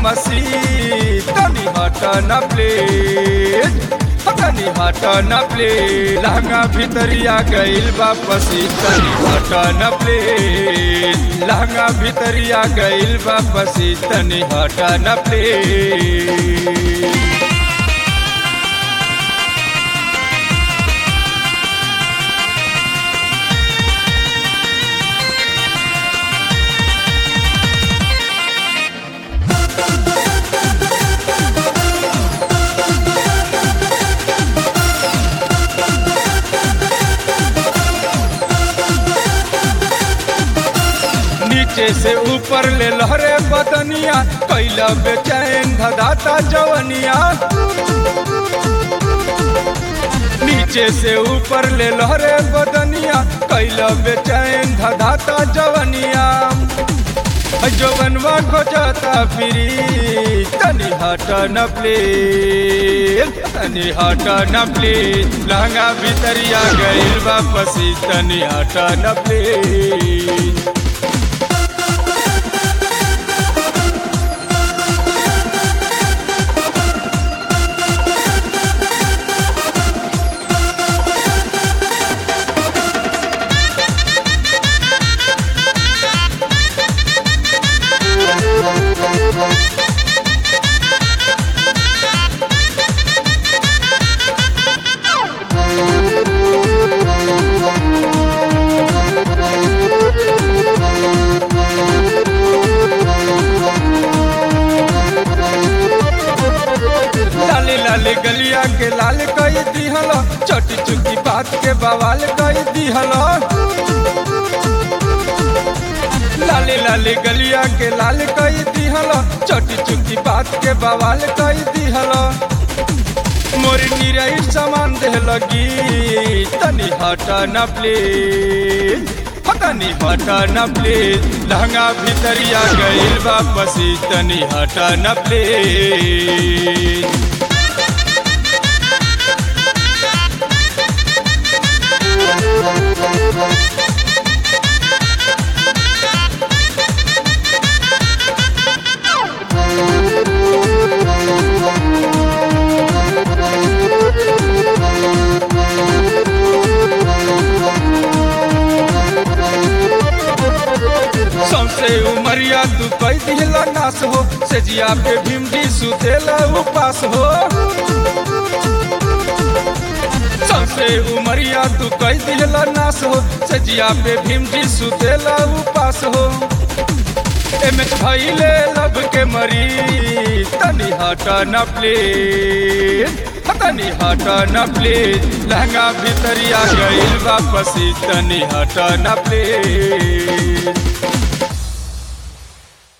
मसी तनी हट न प्लीज तनी हट न प्लीज लहंगा भितरिया गइल वापसी तनी हट न प्लीज लहंगा भितरिया गइल वापसी तनी हट न प्लीज नीचे से ऊपर ले लहरे बदनिया कैला बेचैन धदाता जवनिया नीचे से ऊपर ले लहरे बदनिया कैला बेचैन धदाता जवनिया जवनवा खोजता फिरी तनी हट न प्लीज तनी हट न प्लीज लहंगा भितरिया गइल वापसी तनी हट न प्लीज लाले लाले गलिया के लाल कई दिहल छोटी चुकी बात के बवाल कई दिहल लाले लाले गलिया के लाल कई दिहल छोटी चुकी बात के बवाल कई दिहल मोर निरई सामान दे लगी तनी हट न प्लीज तनी हट न प्लीज लहंगा भितरिया गइल वापसी तनी हट न प्लीज सौसे उमरिया तू कई दिहला नास हो सेजिया पे भीमडी सुतेला उपास हो सौसे उमरिया तू कई दिहला नास हो सेजिया पे भीमडी सुतेला उपास हो एमएच भइले लब के मरी तनी हट न प्लीज तनी हट न प्लीज लहंगा भितरिया गइल वापसी तनी हट न प्लीज